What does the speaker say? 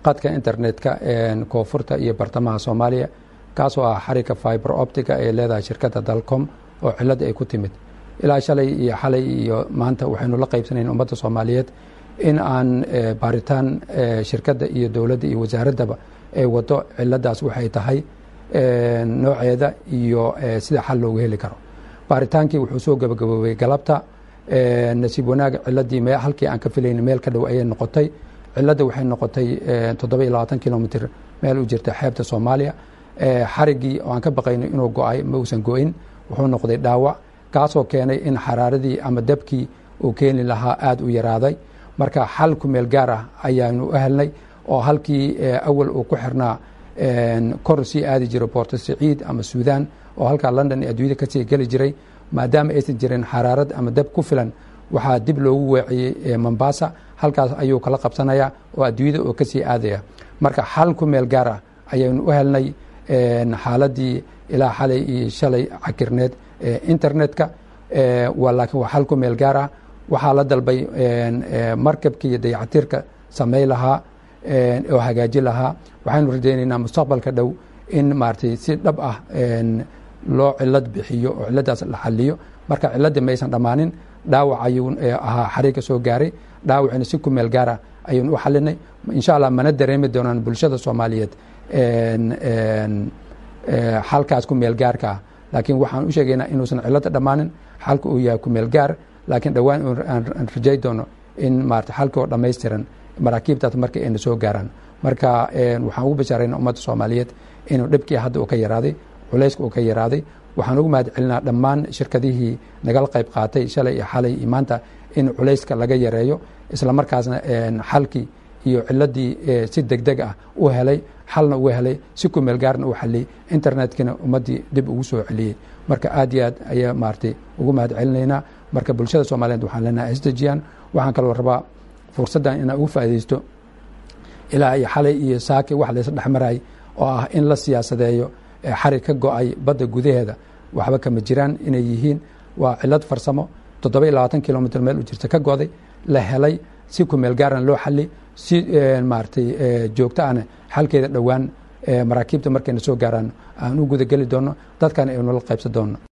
qadka internetka koonfurta iyo bartamaha soomaaliya kaasoo ah xarigga fiber optica ee leedahay shirkadda dalcom oo cilada ay ku timid ilaa shalay iyo xalay iyo maanta waxaynu la qaybsanayn ummadda soomaaliyeed in aan baaritaan shirkadda iyo dowladda iyo wasaaraddaba ay wado ciladaas waxay tahay nooceeda iyo sida xal loogu heli karo baaritaankii wuxuu soo gabagaboobay galabta nasiib wanaag ciladii halkii aan ka filayn meel ka dhow ayay noqotay cilada waxay noqotay toddoba iyo labaatan kilomitr meel u jirta xeebta soomaaliya xariggii oo aan ka baqayno inuu go-ay ma uusan go-in wuxuu noqday dhaawac kaasoo keenay in xaraaradii ama dabkii uu keeni lahaa aada u yaraaday marka xal ku meel gaar ah ayaanu u helnay oo halkii awal uu ku xirnaa kor sii aadi jiray boorto siciid ama suudan oo halkaa london ee adduunyada kasii geli jiray maadaama aysan jirin xaraarad ama dab ku filan waxaa dib loogu weeciyey mombasa halkaas ayuu kala qabsanaya oo adduunyada oo kasii aadaya marka xal ku meel gaar ah ayaynu u helnay xaaladii ilaa xalay iyo shalay cakirneed internetka laakiin waa xal ku meel gaar ah waxaa la dalbay markabka iyo dayactirka samey lahaa oo hagaaji lahaa waxaynu rajaynaynaa mustaqbalka dhow in maaragtay si dhab ah loo cilad bixiyo oo ciladaas la xaliyo marka ciladii maysan dhammaanin dhaawac ayuu ahaa xariiga soo gaaray dhaawacina si ku meel gaara ayaynu u xalinay insha allah mana dareemi doonaan bulshada soomaaliyeed xalkaas ku meel gaarka ah laakiin waxaan u sheegaynaa inuusan cilada dhammaanin xalka uu yahay ku meel gaar laakiin dhowaan aan rajay doono in maarata xalka oo dhammaystiran maraakiibtaas marka ayna soo gaaraan marka waxaan ugu bashaarayna ummadda soomaaliyeed inuu dhibkii hadda uu ka yaraaday culayska uu ka yaraaday waxaan ugu mahad celinaa dhammaan shirkadihii nagala qayb qaatay shalay iyo xalay iyo maanta in culayska laga yareeyo isla markaasna xalkii iyo ciladii si deg deg ah u helay xalna uga helay si ku meel gaarna u xaliyey internetkina ummaddii dib ugu soo celiyey marka aad iyo aad ayaa maaratay ugu mahad celinaynaa marka bulshada soomaaliyeed waxaan leenahay isdejiyaan waxaan kaloo rabaa fursaddan inaan ugu faaidaysto ilaa iyo xalay iyo saaki wax laysa dhexmaray oo ah in la siyaasadeeyo xarig ka go-ay badda gudaheeda waxba kama jiraan inay yihiin waa cilad farsamo toddoba iyo labaatan kilomitr meel u jirta ka goday la helay si ku meel gaaran loo xali si maaratay joogto ahna xalkeeda dhowaan maraakiibta markayna soo gaaraan aan u gudageli doono dadkana aynu la qaybsan doono